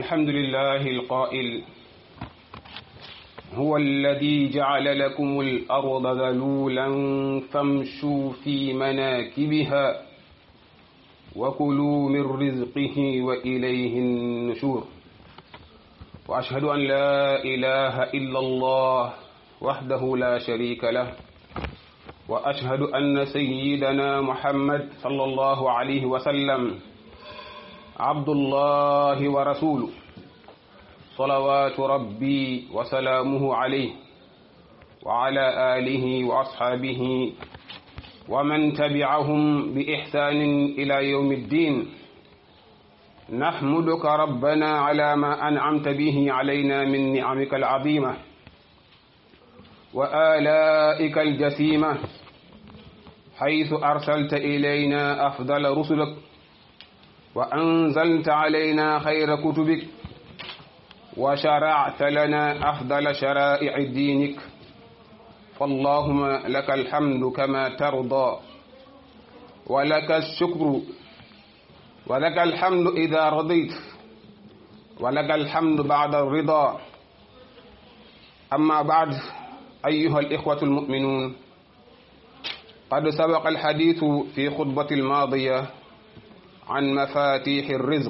الحمد لله القائل هو الذي جعل لكم الأرض ذلولا فامشوا في مناكبها وكلوا من رزقه وإليه النشور وأشهد أن لا إله إلا الله وحده لا شريك له وأشهد أن سيدنا محمد صلى الله عليه وسلم عبد الله ورسوله صلوات ربي وسلامه عليه وعلى آله وأصحابه ومن تبعهم بإحسان إلى يوم الدين نحمدك ربنا على ما أنعمت به علينا من نعمك العظيمة وآلائك الجسيمة حيث أرسلت إلينا أفضل رسلك وأنزلت علينا خير كتبك وشرعت لنا أفضل شرائع دينك فاللهم لك الحمد كما ترضى ولك الشكر ولك الحمد إذا رضيت ولك الحمد بعد الرضا أما بعد أيها الإخوة المؤمنون قد سبق الحديث في خطبة الماضية عن مفاتيح الرزق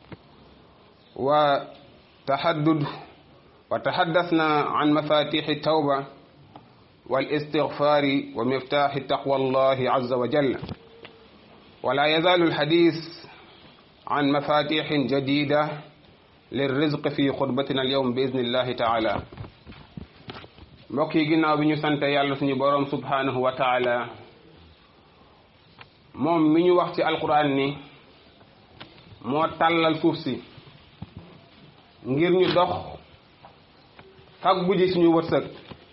وتحدد وتحدثنا عن مفاتيح التوبة والاستغفار ومفتاح تقوى الله عز وجل ولا يزال الحديث عن مفاتيح جديدة للرزق في خطبتنا اليوم بإذن الله تعالى mbokk yi ginnaaw bi ñu sant yàlla suñu boroom subhanahu wa taala moom mi ñu wax ci alquran ni moo tàllal suuf si ngir ñu dox faggu ji suñu wërsëg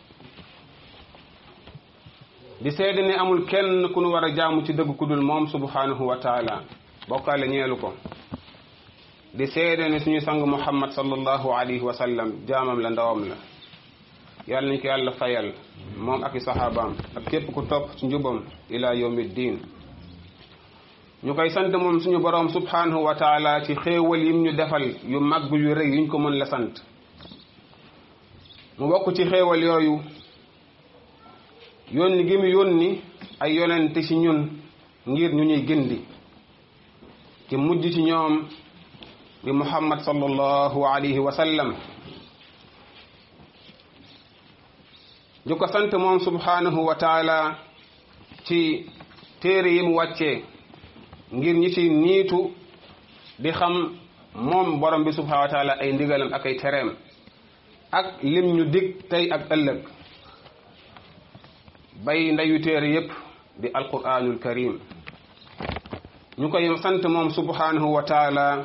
di seede ne amul kenn ku nu war a jaamu ci dëgg ku dul moom subhanahu wa taala bokkaale ñeelu ko di seede ne suñu sang muhammad sallallahu alayhi wa sallam jaamam la ndawam la yàlla nañ ko yàlla fayal moom ak i saxaabaam ak képp ku topp ci njubam ila yawmi diin ñu koy sant moom suñu boroom subhanahu wa taala ci xéewal yim ñu defal yu mag yu rëy yuñ ko mën la sant mu bokk ci xéewal yooyu yónni gi mu yónni ay yonente ci ñun ngir ñu ñuy gindi ci mujj ci ñoom bi muhammad sallallahu alayhi wa sallam ñu ko sant moom subhanahu wa taala ci téere yi mu wàccee ngir ñi ci niitu di xam moom borom bi subhanahu wa taala ay ndigalam ak ay tereem ak lim ñu dig tey ak ëllëg bay ndeyu téere yépp di alquranul karim ñu koy sant moom subhanahu wa taala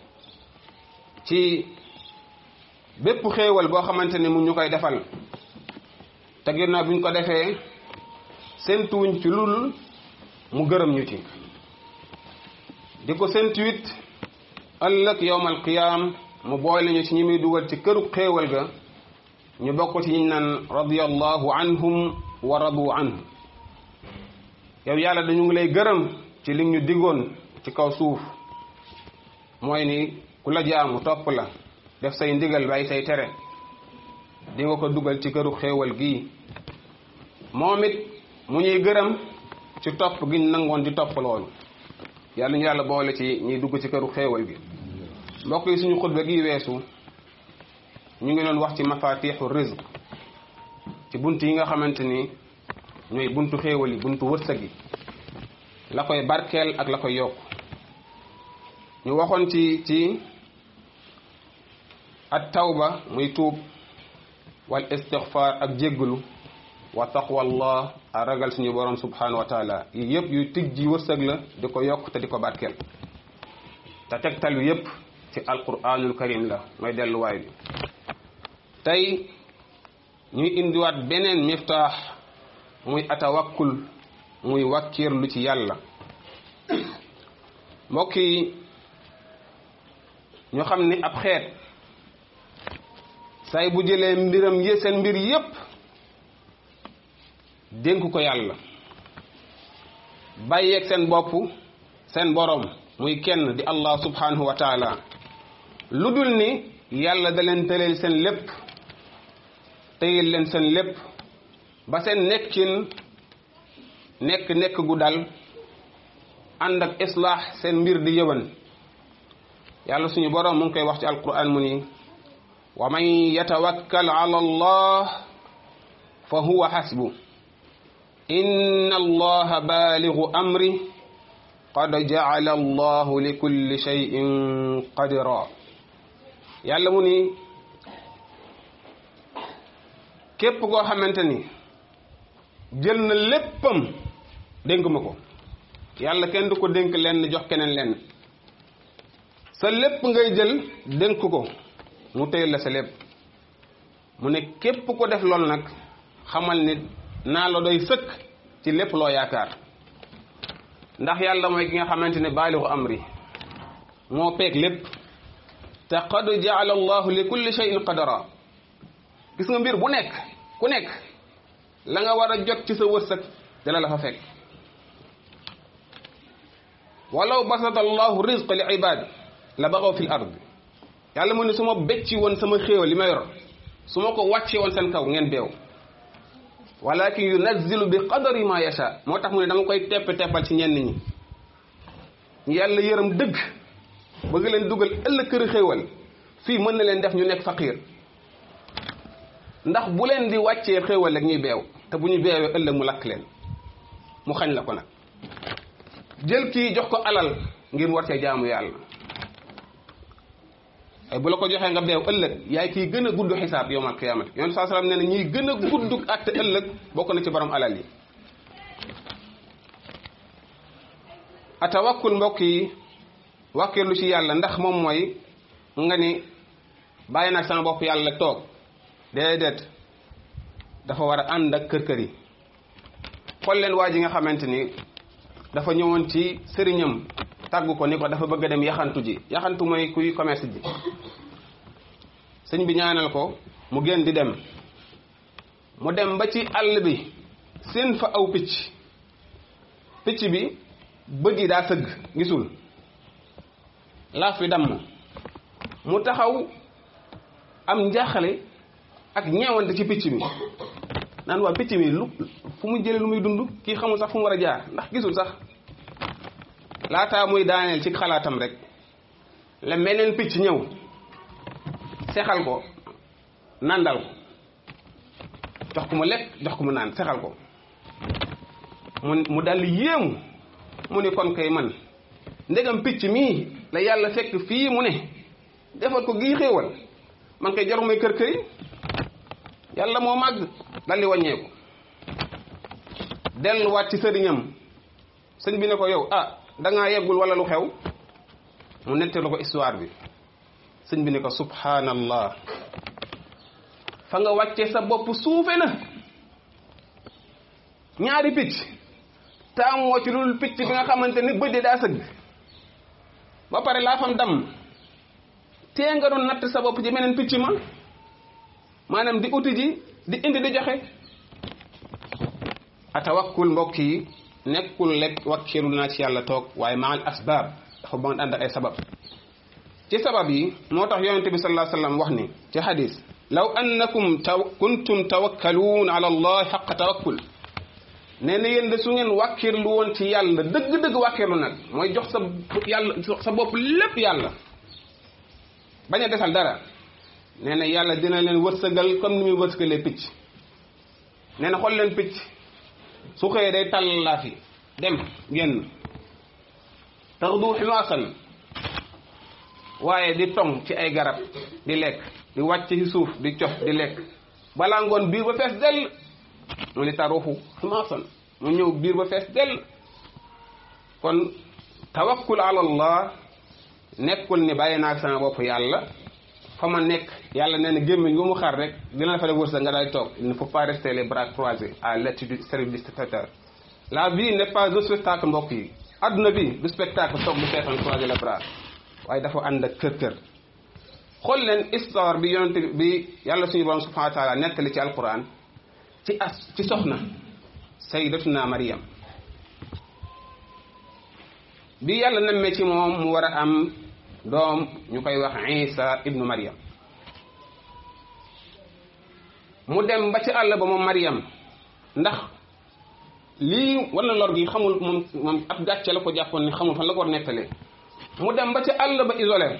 ci bépp xéewal boo xamante ne mu ñu koy defal te ginnaaw bi ñu ko defee séntuwuñ ci lul mu gërëm ñu ci di ko séntuwit ëllëg yowmal qiyaam mu boole ñu ci ñi muy dugal ci këru xéewal ga ñu bokk ci ñi naan radiyallahu anhum wa radu anhu yow yàlla dañu ngi lay gërëm ci li ñu diggoon ci kaw suuf mooy ni ku la jaamu topp la def say ndigal bàyyi say tere di nga ko dugal ci këru xéewal gii moom it mu ñuy gërëm ci topp gi ñu nangoon di topp loolu yàlla ñu yàlla boole ci ñuy dugg ci këru xéewal gi mbokk yi suñu xutba gi weesu ñu ngi doon wax ci mafatixu rizq ci bunt yi nga xamante ni ñooy buntu xéewal yi buntu wërsëg yi la koy barkeel ak la koy yokk ñu waxoon ci ci at tawba muy tuub wal istixfar ak jégglu wa taqwallah a ragal suñu borom subhanahu wa taala yi yëpp yu tig ji wërsëg la di ko yokk te di ko barkeel te tegtal yu yëpp ci alquranul karim la mooy delluwaay bi tey ñuy indiwaat beneen miftaax muy atawakkul muy wàkkiirlu ci yàlla mbokk yi ñu xam ni ab xeet say bu jëlee mbiram yi seen mbir yépp dénk ko yàlla bàyyeeg seen bopp seen borom muy kenn di allah subhanahu wa taala lu dul ni yàlla da leen tëleel seen lépp téyel leen seen lépp ba seen nekkin nekk nekk gu dal ànd ak islaax seen mbir di yëwan yàlla suñu boroom mu ngi koy wax ci alquran mu ni wa man yatawakkal ala allah fa huwa xasbu inna allaha baaligu amri qad jacala allahu li kulli cheyin qadira yàlla mu ni képp koo xamante ni jël na léppam dénk ma ko yàlla kenn du ko dénk lenn jox keneen lenn sa lépp ngay jël dénk ko mu téyel la sa lépp mu ne képp ko def loolu nag xamal ni naa la doy sëkk ci lépp loo yaakaar ndax yàlla mooy ki nga xamante ne baalixu amri moo peeg lépp te qad jaala allahu li kulli shay'in qadara gis nga mbir bu nekk ku nekk la nga war a jot ci sa wërsëg dala la fa fekk walaw basata allahu rizqa li ibadi la baxaw fi l ard yàlla mu ne su ma becci woon sama xéewal li ma yor su ma ko wàccee woon seen kaw ngeen beew walakin yunazzilu bi qadari ma yasha moo tax mu ne dama koy tepp teppal ci ñenn ñi ñu yàlla yërëm dëgg bëgg leen dugal ëllëg kër xéewal fii mën na leen def ñu nekk faqiir ndax bu leen di wàccee xéewal rek ñuy beew te bu ñu beewee ëllëg mu lakk leen mu xañ la ko nag jël kii jox ko alal ngir mu war cee jaamu yàlla ay bu la ko joxee nga beew ëllëg yaay kii gën a gudd xisaab yowmal qiyaamati yonent saa salaam nee na ñiy gën a gudd àtte ëllëg bokk na ci borom alal yi atawakkul mbokk yi wàkkeelu ci yàlla ndax moom mooy nga ni bàyyi nag sama bopp yàlla toog déedéet dafa war a ànd ak kër kër yi xool leen waa ji nga xamante ni dafa ñëwoon ci sëriñam tàggu ko ni ko dafa bëgg a dem yaxantu ji yaxantu mooy kuy commerce ji sëñ bi ñaanal ko mu gën di dem mu dem ba ci àll bi seen fa aw picc picc bi bët yi daa sëgg gisul laaf bi damm mu taxaw am njaaxale ak ñeewante ci picc mi naan waa picc mi lu fu mu jëlee lu muy dund kii xamul sax fu mu war a jaar ndax gisul sax laataa muy daaneel ci xalaatam rek la meneen picc ñëw sexal ko nandal ko jox ko mu lekk jox ko mu naan sexal ko mu mu daldi yéemu mu ni kon kay man ndegam picc mii la yàlla fekk fii mu ne defal ko gii xéewal man kay jaru may kër këri yàlla moo màgg daldi wàññeeku delluwaat ci sëriñam sëñ bi ne ko yow ah dangaa yeggul wala lu xew mu nettalu ko histoire bi sëñ bi ne ko subhanallah fa nga wàcce sa bopp suufe na ñaari picc taamoo ci lul picc bi nga xamante ni bëdde daa sëgg ba pare laa fam damm tee nga doon natt sa bopp ci meneen picc ma maanaam di uti ji di indi di joxe atawakkul mbokk yi nekkul lekk wakkilu naa ci yàlla toog waaye maal asbaab dafa ba ànd ak ay sabab ci sabab yi moo tax yonente bi sallallahu alayhi wasallam wax ni ci hadis law annakum taw kuntum tawakkaluun ala allah xaqa tawakkul nee na yéen de su ngeen wàkkirlu woon ci yàlla dëgg-dëgg wàkkirlu nag mooy jox sa yàlla sa bopp lépp yàlla bañ a desal dara nee na yàlla dina leen wërsëgal comme ni muy wërsëgalee picc nee na xool leen picc su xëyee day tàllal fi dem génn taxdu ximaasan waaye di tong ci ay garab di lekk di wàcc ci suuf di cof di lekk balaa ngoon biir ba fees dell mu ni taruxu ximaasan mu ñëw biir ba fees dell kon tawakkul ala allah nekkul ni bàyyi naa sama bopp yàlla fa ma nekk yàlla nee na gémmiñ gu mu xar rek dina la fa def wërsëg nga daal toog il ne faut pas rester les bras croisés à l'attitude service du spectateur la vie n'est pas un spectacle mbokk yi adduna bi du spectacle toog bu seetaan croiser les bras waaye dafa ànd ak kër kër xool leen histoire bi yonente bi yàlla suñu borom subhanahu wa taala nettali ci alquran ci as ci soxna sayyidatuna Maryam bi yàlla nemmee ci moom mu war a am doom ñu koy wax isa ibnu mariam mu dem ba ci àll ba moom mariam ndax lii wala lor gi xamul moom moom ab gàcce la ko jàppoon ni xamul fan la ko war nettalee mu dem ba ci àll ba isolé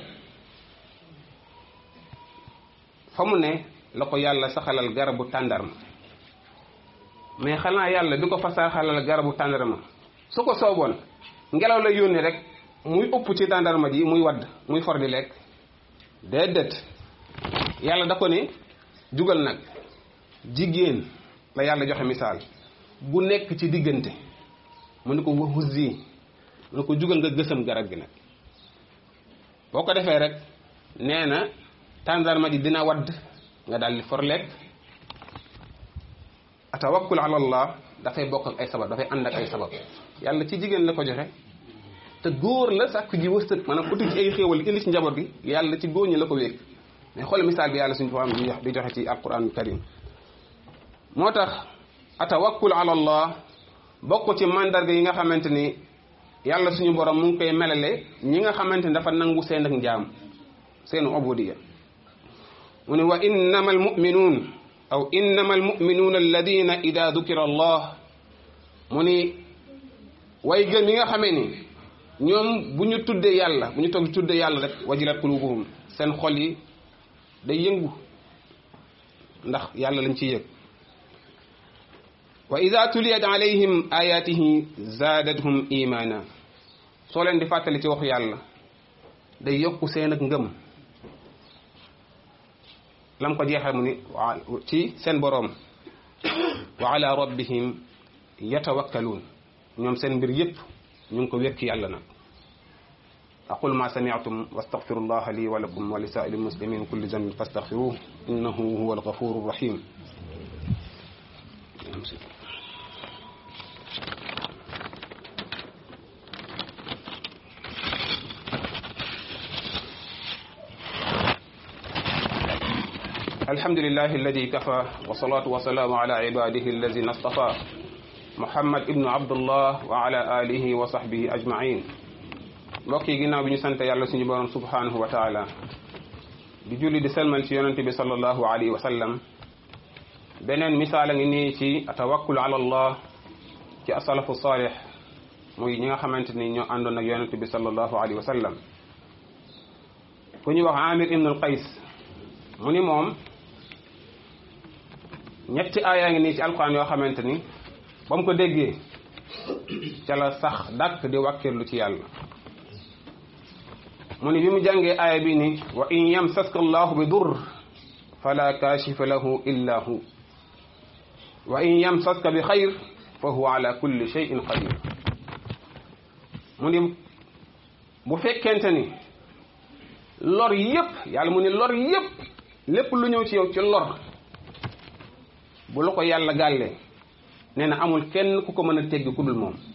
fa mu ne la ko yàlla saxalal garabu tàndarma mais xanaa yàlla bi ko fa saxalal garabu tàndarma su ko sooboon ngelaw la yónni rek muy ëpp ci tàndarma ji muy wadd muy for di lekk déedéet yàlla da ko ne jugal nag jigéen la yàlla joxe misaal bu nekk ci diggante mu ne ko wahuzzi mu ne ko jugal nga gësam garab gi nag boo ko defee rek nee na tàndarma ji dina wadd nga daal di for lekk atawakkul ala allah dafay bokk ak ay sabab dafay ànd ak ay sabab yàlla ci jigéen la ko joxe te góor la sàkk ji wërsëg maanaam uti ci ay xéewal indi ci njaboot gi yàlla ci góor ñi la ko wékk mais xool misaal bi yàlla suñu ko am di joxe ci alquran karim moo tax atawakkul ala allah bokk ci mandarga yi nga xamante ni yàlla suñu borom mu ngi koy melale ñi nga xamante ni dafa nangu seen ak njaam seenu ubudiya mu ne wa innama almuminuun aw innama almuminuuna alladina ida dukira allah mu ni way gëm yi nga xamee ni ñoom bu ñu tuddee yàlla bu ñu toog tuddee yàlla rek wajilat qulubuhum seen xol yi day yëngu ndax yàlla lañ ci yëg wa ida tuliyat alayhim ayatihi zaadathum imana soo leen di fàttali ci waxu yàlla day yokku seen ak ngëm lam ko jeexal mu ni ci seen boroom wa ala rabbihim yatawakkaluun ñoom seen mbir yépp ñu ngi ko wekk yàlla nag aqul ma sami'tum wastaghfiru allaha li wa lakum wa li sa'iril muslimin kulli dhanbin fastaghfiruhu innahu huwal ghafurur rahim الحمد لله الذي كفى والصلاة والسلام على عباده الذين اصطفى محمد ابن عبد الله وعلى آله وصحبه أجمعين mbokk yi ginnaaw bi ñu sant yàlla suñu borom subhanahu wa taala di julli di selmal ci yonente bi sallallahu alayhi wa sallam beneen misaal a ngi nii ci tawakkul ala allah ci asalafu salih muy ñi nga xamante ni ñoo àndoon ak yonente bi sallallahu alayhi wa sallam ku ñuy wax amir ibn al qays mu ni moom ñetti aayaa ngi nii ci alquran yoo xamante ni ba mu ko déggee ca la sax dàkk di wàkkirlu ci yàlla mu ni bi mu jàngee aaya bi ni wa in yamsaska allahu bi dur fala kashifa lahu illa hu wa in yamsaska bi xayr fa huwa ala kulli shay'in qadir mu ni bu fekkente ni lor yépp yàlla mu ni lor yépp lépp lu ñëw ci yow ci lor bu la ko yàlla gàllee nee na amul kenn ku ko mën a teggi ku dul moom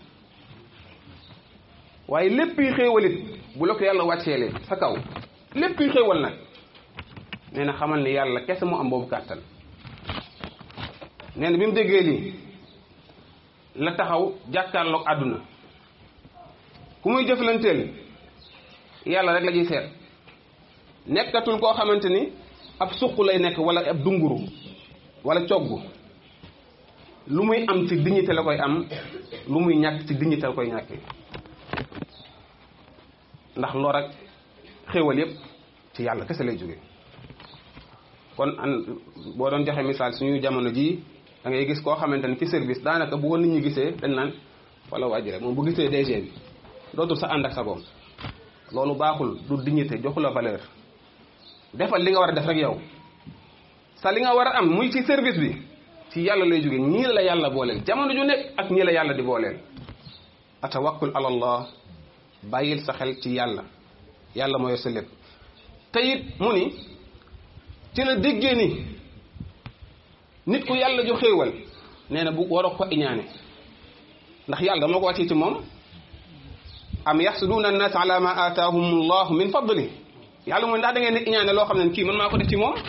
waaye lépp yi xéewalit bu la ko yàlla wàcceelee sa kaw lépp yi xéewal nag nee na xamal ni yàlla kese mu am boobu kàttan nee na bi mu déggee lii la taxaw jàkkaarloog àdduna ku muy jëflanteel yàlla rek la ñuy seet nekkatul koo xamante ni ab suq lay nekk wala ab dunguru wala cogg lu muy am ci dignité la koy am lu muy ñàkk ci dignité la koy ñàkkee ndax lor ak xéewal yépp ci yàlla kese lay jóge kon an boo doon joxe misaal suñu jamono jii da ngay gis koo xamante ni ci service daanaka bu ko nit ñi gisee dañ naan wala wàjji rek moom bu gisee DG bi dootul sa ànd ak sa boom loolu baaxul du dignité joxu la valeur defal li nga war a def rek yow sa li nga war a am muy ci service bi ci yàlla lay jóge ñii la yàlla booleel jamono ju nekk ak ñii la yàlla di booleel atawakkul ala allah bàyyil sa xel ci yàlla yàlla mooy sa lépp te it mu ni ci la déggee ni nit ku yàlla ju xéewal nee na bu war a ko iñaane ndax yàlla dama ko wàccee ci moom am yaxsuduuna annaas ala ma aataahum allahu min fadli yàlla mooy ndax da ngeen di iñaane loo xam ne kii man maa ko def ci moom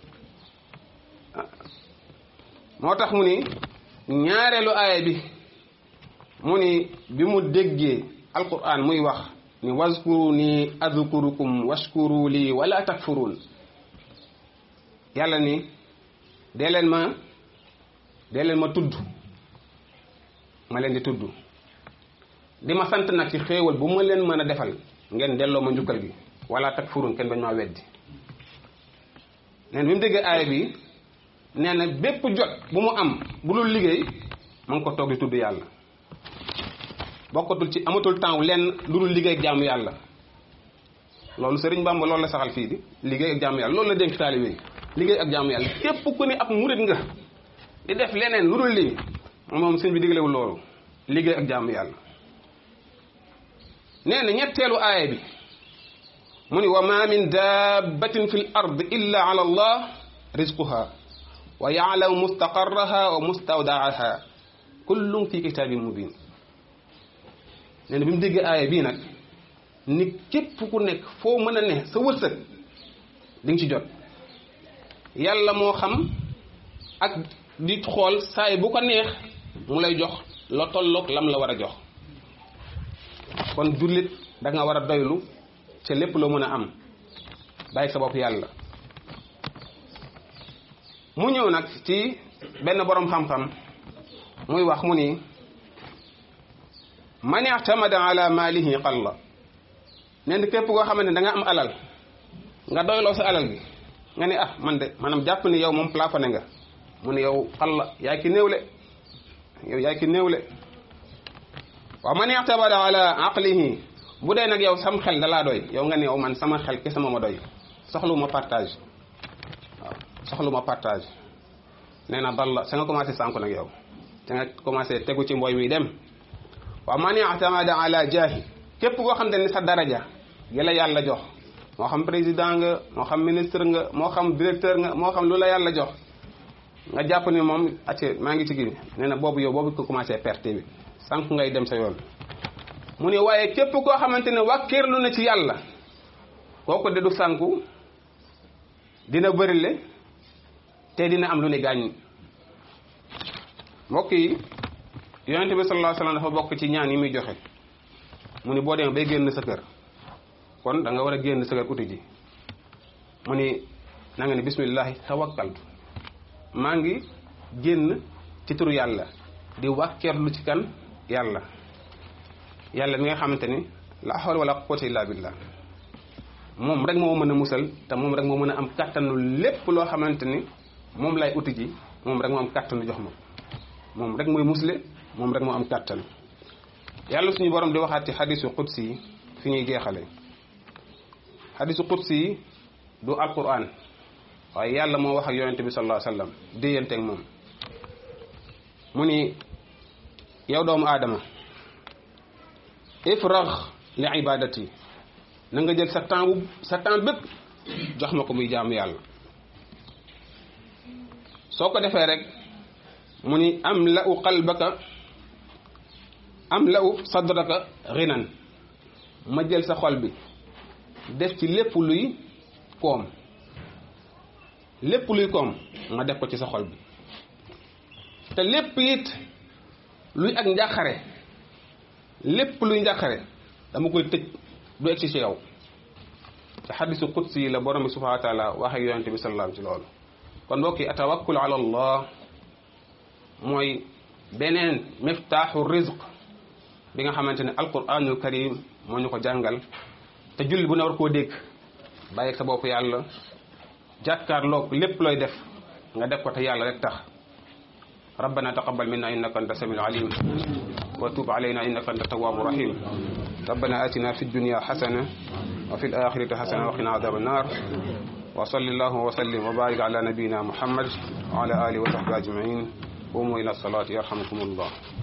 moo tax mu ni ñaareelu aaya bi mu ni bi mu déggee alquran muy wax ni wazkuru ni adkurukum washkuru lii wala takfurun yàlla ni dee leen ma dee leen ma tudd ma leen di tudd di ma sant nag ci xéewal bu ma leen mën a defal ngeen delloo ma njukkal gi wala takfurun kenn bañ maa weddi neen bi mu déggee aaya bi nee na bépp jot bu mu am bu dul liggéey ma ngi ko toog di tudd yàlla bokkatul ci amatul temps lenn lu dul liggéey ak jaamu yàlla loolu Sëriñ Bamba loolu la saxal fii di liggéey ak jaamu yàlla loolu la dénk taalibe yi liggéey ak jaamu yàlla képp ku ne ab murit nga di def leneen lu dul lii moom sëñ bi diglewul loolu liggéey ak jaamu yàlla nee na ñetteelu aaya bi mu ni wa ma min dabbatin fi l ard illa ala allah rizquha wa yaalamu mustaqarraha wa mustawdaaha kullum fi kitabin mubin nee na bi mu déggee aaya bii nag ni képp ku nekk foo mën a ne sa wërsëg di nga ci jot yàlla moo xam ak di xool saay bu ko neex mu lay jox la tolloog lam la war a jox kon jullit da nga war a doylu ca lépp loo mën a am bàyyi sa bopp yàlla mu ñëw nag ci benn boroom xam-xam muy wax mu ni man i'tamada ala maalihi qalla nee na képp koo xamante ne da nga am alal nga doyloo sa alal gi nga ni ah man de maanaam jàpp ni yow moom plafonné nga mu ne yow qalla yaay ki néewle yow yaay ki néewle wa man i'tamada ala aqlihi bu dee nag yow sam xel dalaa doy yow nga ne yow man sama xel kese ma ma doy soxlu ma partage waaw soxlu ma partage nee na dalla sa nga commencé sànku nag yow sa nga commencé tegu ci mbooy mi dem wa man i'tamada ala jaahi képp koo xam ne sa daraja gi la yàlla jox moo xam président nga moo xam ministre nga moo xam directeur nga moo xam lu la yàlla jox nga jàpp ni moom acce maa ngi ci gi nee na boobu yow boobu ko commencé perte bi sànq ngay dem sa yoon mu ne waaye képp koo xamante ne wàkkeerlu na ci yàlla kooku de du sànku dina bërile te dina am lu ne gaañ mbokk yi yonente bi sallallahu alayhi wasallam dafa bokk ci ñaan yi muy joxe mu ni boo demee bay génn sa kër kon da nga war a génn sa kër uti ji mu ni na nga ni bismillahi tawakkaltu maa ngi génn ci turu yàlla di wàkkeerlu ci kan yàlla yàlla mi nga xamante ni la hawla wala quwwata illa billah moom rek moo mën a musal te moom rek moo mën a am kàttanu lépp loo xamante ni moom lay uti ji moom rek moo am kàttanu jox ma moom rek mooy musle moom rek moo am kàttan yàlla suñu borom di waxaat ci xadisu qudsi yi fi ñuy jeexale xadisu qudsi yi du alquran waaye yàlla moo wax ak yonente bi sallallahu alayhi wasallam déyanteeg moom mu ni yow doomu aadama ifrax li ibadati na nga jël sa temps bu sa temps bépp jox ma ko muy jaamu yàlla soo ko defee rek mu ni am la u qalbaka am la u sadraka ghinan ma jël sa xol bi def ci lépp luy koom lépp luy koom ma def ko ci sa xol bi te lépp it luy ak njàqare lépp luy njàqare dama koy tëj du egsi ci yow te xadisu qudsi yi la borom bi subhanahu wa taala waxe yonente bi sallallahu alayhi ci loolu kon mbokk yi atawakkul ala allah mooy beneen miftaaxu rizq bi nga xamante ne alquranul karim moo ñu ko jàngal te jullit bu ne war koo dégg bàyyi sa bopp yàlla jàkkaarloog lépp looy def nga def ko te yàlla rek tax rabbana taqabbal minna innaka anta samiul alim wa tub alayna innaka anta tawwabu rahim ربنا آتنا في الدنيا حسنة وفي الآخرة حسنة وقنا عذاب النار وصلى الله وسلم وبارك على نبينا محمد وعلى آله وصحبه أجمعين قوموا إلى الصلاة يرحمكم الله